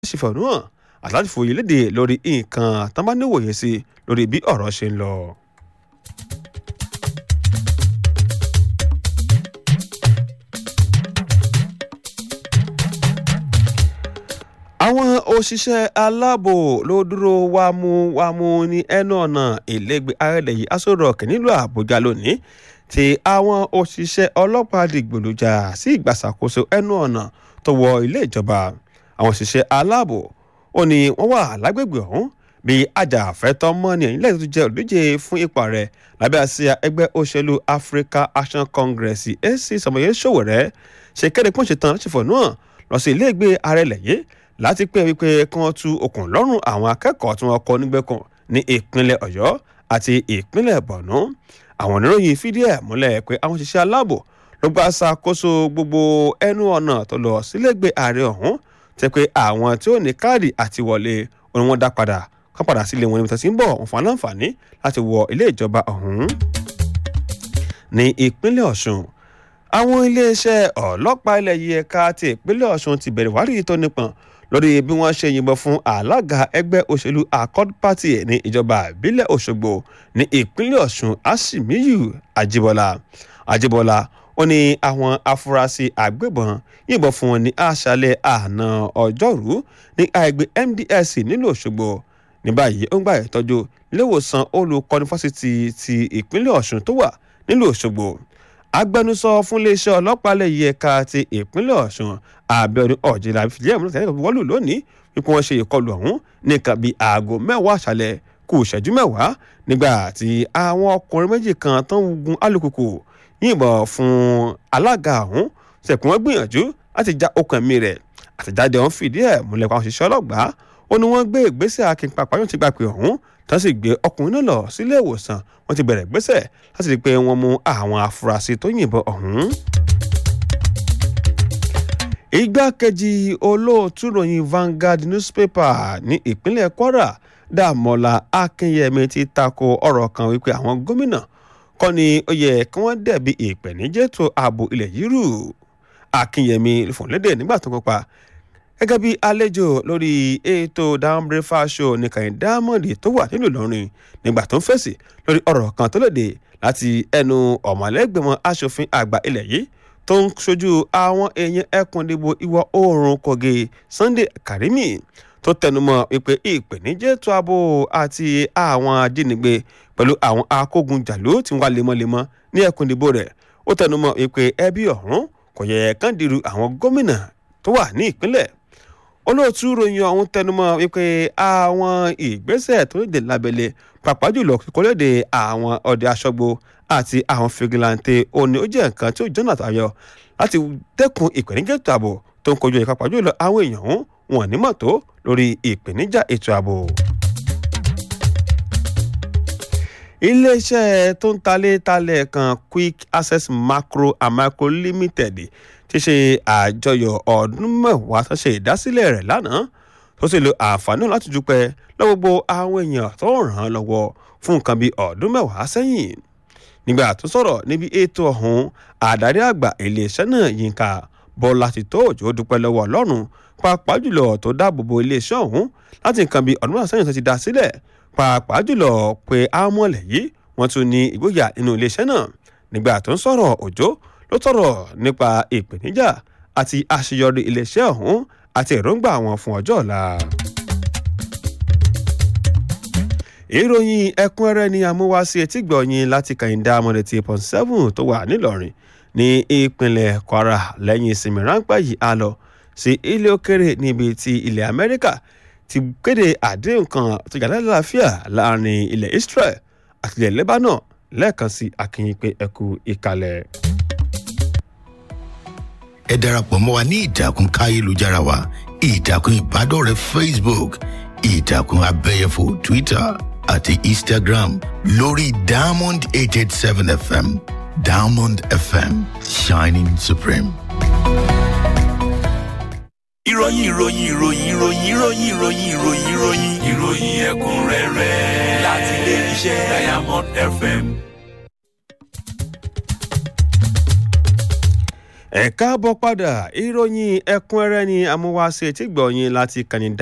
sì fẹ̀hónú hàn àti láti fòye léde lórí nǹkan tán bá níwòye sí lórí bí ọ̀rọ̀ ṣe ń lọ. àwọn òṣìṣẹ́ aláàbò ló dúró wámúwámú ní ẹnu ọ̀nà ìlẹ́gbẹ̀ẹ́ arẹ́lẹ̀ yìí aṣọ rock nílùú àbújá lónìí tí àwọn òṣìṣẹ́ ọlọ́pàá dìgbòlùjà sí ìgbàsàkóso ẹnu ọ̀nà tó wọ ilé ìjọba àwọn òṣìṣẹ́ aláàbò ó ní wọ́n wà lágbègbè ọ̀hún bí ajàfẹ́tọ́ mọ́ni ẹ̀yìn lẹ́yìn tó jẹ́ olùdíje fún ipò rẹ̀ lábẹ́ àsíá ẹgbẹ́ òṣèlú Africa Action Congress AC Sọmọye Sowore ṣe kéde pọ́n ṣetán láti fọ̀nù hàn lọ sí ilé ìgbé arẹ́lẹ̀ yìí láti pé wípé kí wọ́n tú okùn lọ́rùn àwọn akẹ́kọ̀ọ́ tí wọ́n kọ́ nígbẹ́kùn ní ìpínlẹ̀ ọ̀yọ́ àti ìpínlẹ̀ borno àwọn oníròyìn fìdí ẹ̀ múlẹ̀ pé àwọn òṣìṣẹ́ aláàbò ló gba ṣàkóso gbogbo ẹnu ọ̀nà tó lọ sílégbé ààrẹ ọ̀hún tẹ́ pé àwọn tí ó ní káàdì àti wọlé òun wọn dá padà kán padà sílé wọn níbi tó ti ń bọ̀ wọn fún aláǹfààní láti wọ ilé ìjọba ọ̀hún. ní ìpínlẹ̀ ọ̀ṣun àwọn iléeṣẹ́ ọlọ́pàá ilẹ̀ yìí ẹ̀ka ti ìpínlẹ̀ ọ̀ṣun ti bẹ̀rẹ̀ wádìí tó nípọn lórí bí wọ́n ṣe yìnbọn fún alága ẹgbẹ́ òṣèlú accord party ní ìjọba ìbílẹ̀ òṣogbo ní ìpínlẹ̀ ọ̀ṣun asimiyu ajibola ajibola ó ní àwọn afurasí agbébọn yìnbọn fún wọn ní àṣálẹ́ àná ọjọ́rú ní àgbẹ̀ mds nílùú òṣogbo ní báyìí ó ń gbà ìtọ́jú iléewòsàn olùkọ́ni fásitì ti ìpínlẹ̀ ọ̀ṣun tó wà nílùú òṣogbo agbẹnusọ fún iléeṣẹ́ ọlọ́pàá lẹ́yìn ẹ̀ka ti ìpínlẹ̀ ọ̀ṣun abiodun ọ̀jẹ̀lá fìdíẹ̀ múlẹ̀ tẹ́lẹ̀ wọ́lù lónìí wípé wọ́n ṣe ìkọlù ọ̀hún nìkan bíi aago mẹ́wàá àṣálẹ̀ kù ìṣẹ́jú mẹ́wàá nígbà tí àwọn ọkùnrin méjì kan tó ń gun alùpùpù yìnbọn fún alága ọ̀hún ṣẹ̀kùn wọn gbìyànjú láti já okùn ẹ̀mí rẹ̀ àtẹ̀jáde ọ̀hún fìdí ẹ̀ múlẹ̀ pa òṣìṣẹ́ ọlọ́gbàá ó ní wọ́n gbé ìgbésẹ̀ akínpapá yóò ti gbà pé ọ̀hún tó sì gbé ọkùnrin náà lọ sílé ìwòsàn wọ́n ti bẹ̀rẹ̀ gbésẹ̀ láti rí i pé wọ́n mú àwọn afurasí tó yìnbọn ọ̀hún. igbákejì olóòtú ròyìn Vanguard newspaper ní ìpínlẹ̀ Kwara Dàmọ́lá Akínyẹmí ti tako ọ̀rọ̀ kan wípé àwọn gómìnà kọ́ ni ó yẹ kí wọ́n dẹ̀bi ìpèníjẹ́tò ààbò ilẹ̀ yìí rú Akínyẹmí fòǹlédè nígbà tó kópa gẹ́gẹ́ bí àlejò lórí ètò down breakfast show ní kàyìn diamond tó wà nílùú Ìlọrin nígbà tó ń fèsì lórí ọ̀rọ̀ kan tó lòdì láti ẹnu ọ̀mọ̀lẹ́gbẹ̀mọ asòfin àgbà ilẹ̀ yìí tó ń ṣojú àwọn èèyàn ẹkùn ìdìbò ìwọ̀ oòrùn Kogi Sunday Karimi tó tẹnumọ́ wípé ìpèníjẹ́tò ààbò àti àwọn ajínigbé pẹ̀lú àwọn akógunjàlú tí wọ́n lemọ́lemọ́ ní ẹkùn ìdìbò rẹ̀ ó tẹnumọ́ wípé ẹbí ọ̀hún kò yẹ kán dìrú àwọn gómìnà tó wà ní ìpínlẹ̀ olóòtú ròyìn ọ̀hún tẹnumọ́ wípé àwọn ìgbésẹ̀ tó lè lábẹ́lẹ̀ pàápàá jùlọ kíkọ́lédè àwọn ọdẹ aṣọ́gbó àti àwọn fìgìláńtẹ̀ òní ó jẹ́ nǹkan tí ó jọ́nà tayọ láti dẹ́kun ìpèníjà ètò ààbò tó ń kojú ìka pàápàá jùlọ àwọn èèyàn ọ̀hún wọn ní mọ̀tó lórí ìpèníjà ètò ààbò. iléeṣẹ́ tó ń talé talẹ̀ kan Quick Access Macro and Micro Limited ti ṣe àjọyọ̀ ọdún mẹ́wàá tó ṣe ìdásílẹ̀ rẹ̀ lánàá tó sì lo àǹfààní láti dúpẹ́ lọ́wọ́ gbogbo àwọn èèyàn tó ràn án lọ́wọ́ fún nǹkan bíi ọdún mẹ́wàá sẹ́yìn nígbà tó sọ̀rọ̀ níbi ètò ọ̀hún àdarí àgbà iléeṣẹ́ náà Yínká Bọ́lá ti tó òjò dúpẹ́ lọ́wọ́ Ọlọ́run pàápàá jùlọ tó dáàbò bo iléeṣẹ́ ọ̀hún láti nǹkan bíi ọdún mẹ́wàá sẹ́yìn tó ti dá sílẹ̀ pàápàá jùlọ pé àmọ́lẹ̀ yìí wọ́n tún ní ìgboyà nínú iléeṣẹ́ náà nígbà tó ń sọ̀rọ̀ òjò ló tọrọ nípa ìpèníjà àti àṣeyọrí iléeṣẹ́ ọ̀hún àti èròǹgbà wọn fún ọjọ́ ọ̀la. ìròyìn ẹ̀kúnrẹ́rẹ́ ni àmúwáṣí etígbọ̀nyìn láti kàyíndà amọ̀dẹ̀tì point seven tó wà nílọrin ní ìpínlẹ̀ Kwara lẹ́yìn ìsinmi ráńpẹ́ yìí á lọ sí ilé òkèrè níbi tí ilẹ̀ Amẹ́ríkà ti kéde àdéhùn kan tó yàrá láàfíà láàrin ilẹ̀ Israel àti ilẹ̀ Lebanon lẹ́ẹ̀kan sí akínyìn pé ẹkú ìkàlẹ̀ ẹ darapọ̀ mọ́ wa ní ìtàkùn káyélujára wa ìtàkùn ìbádọ́rẹ̀ẹ́ facebook ìtàkùn abẹ́yẹfò twitter àti instagram lórí diamond eight eight seven fm diamond fm shining supreme. ìròyìn ìròyìn ìròyìn ìròyìn ìròyìn ìròyìn ìròyìn ìròyìn ìròyìn ẹ̀kúnrẹ́rẹ́ láti ilé iṣẹ́ diamond fm. ẹ káàbọ̀ padà ìròyìn ẹ̀kúnrẹ́rẹ́ ni amúwáṣe tí gbọ̀nyìn láti kàní